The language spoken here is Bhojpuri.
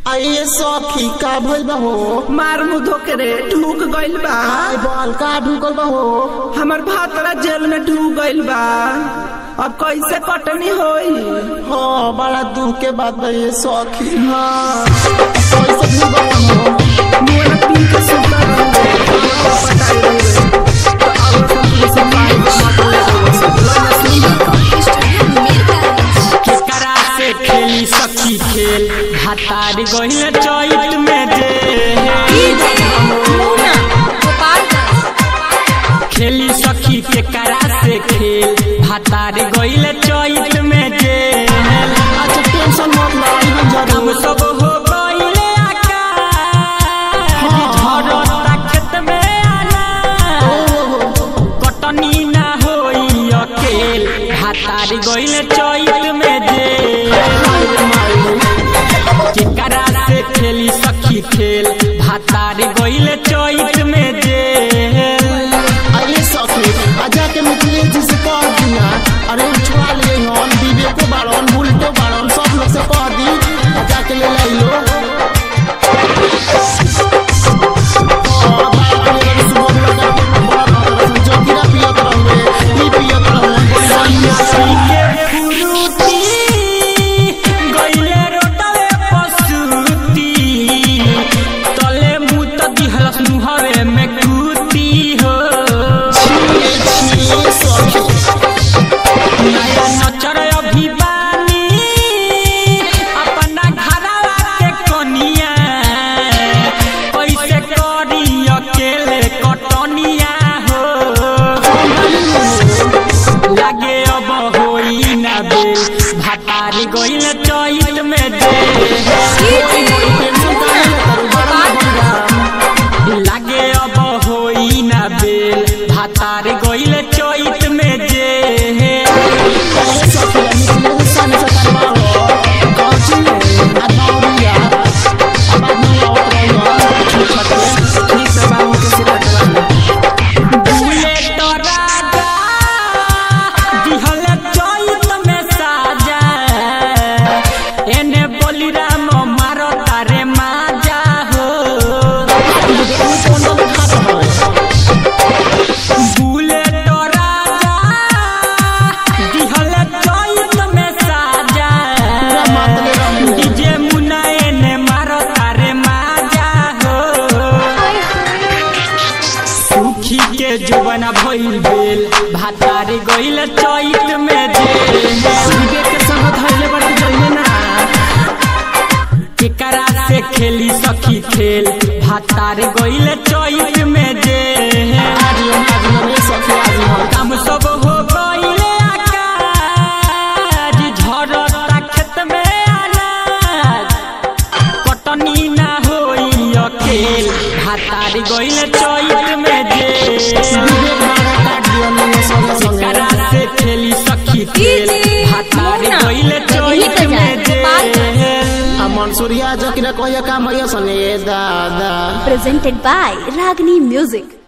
आइए सखी का भइल बा हो मार मुंह धोके रे ढूक गइल बा आई बॉल का ढुकल बा हो हमर भातरा जेल में ढूक गइल बा अब कैसे कटनी होई हाँ बड़ा दुख के बात बा ये सखी हाँ कैसे ढुकल बा हो मुंह पी के सुता रहो पटाई रहो तो अब सब से पानी मत ले केकरा से खेली सखी खेल हतार गहिल चैत में जे खेली सखी केकरा से खेल हतार गहिल चैत में जे अच्छा टेंशन मत लो आई हम हम जरूर सब हो गइले आकाश झरता खेत में आना कटनी ना होई अकेल हतार गइल चैत में जे केकरा से खेली सखी खेल भातार गइल चैत में जे आइए सखी आजा के मिथिलेश जी से कह दिया अरे छुड़ा लिए हम विवेको बाड़न बुलटो बाड़न सब लोग से कह दी आजा के ले लाई लो हाँ, बाप रे, अरे सुबह में लगा के बड़ा बात रसन, जोगिरा पियत रहुए, ई पियत रहुए, बड़ी बढ़िया रही। के फुरुती गइले रोटवे पसुती तले मुत दिहलस मुहरे में कुती हो छिए, छिए, सखी। नया नचर अभिमानी अपना घरवा के कनिया कैसे करी अकेले कटनिया हो लागे अब होई ना बे भातारी गइल चैत में दे टेंशन काहे लेता रू, बड़ा बढ़िया। लागे अब होई ना बेल भातार गइल चैत में जे अरे सखी, मिथिलेश सामने से करवाओ। कौची में? आ दौड़िया। आ बाद में लौट रही हो, छूट छाट के। ठीक से बाबू के सिर कटवा बुलेट राजा दिहल चैत में साजा एने बलिराम मारो तारे माजा हो बुलेट राजा दिहल चैत में साजा डीजे मुन्ना एने मारो तारे माजा हो सुखी के जुबना भइल बेल भातारी गइल चैत में जे विवेक के संग धइले बड़ जइले ना केकरा से खेली सखी खेल भातार गइल चैत में जे काम सब हो गइले आकाज झरता खेत में अनाज कटनी ना होई अकेल भातार गइल चैत में जे केकरा से खेली सखी खेल भातार गइल चैत में जे मंसूरिया जकिरा कहिया काम भैया सने दादा presented by Ragini Music.